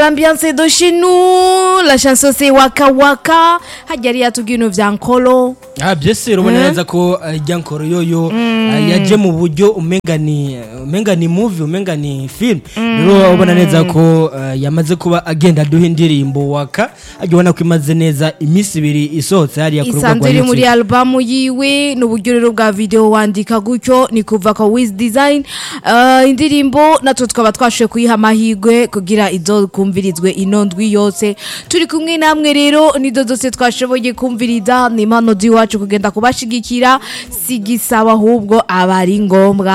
L'ambiance de chez nous, la chanson c'est Waka Waka, hajya yatubwiye ibintu vya nkolo. Ah byese urabona neza ko uh, Jankoro yoyo uh, yaje mu buryo umenga ni umenga ni movie umenga ni film rero ubona neza ko uh, yamaze kuba agenda duha indirimbo waka ajya ubona ko imaze neza iminsi ibiri isohotse hariya ku rubuga isanzwe iri muri YouTube. albamu yiwe n'uburyo rero bwa video wandika gutyo ni kuva kwa Wiz Design uh, indirimbo natwe twaba twashoboye kuyiha amahirwe kugira izo kumvirizwe ino ndwi yose turi kumwe namwe rero nizo zose twashoboye kumviriza ni impano z'iwacu kugenda kubashigikira si gisaba ahubwo aba ari ngombwa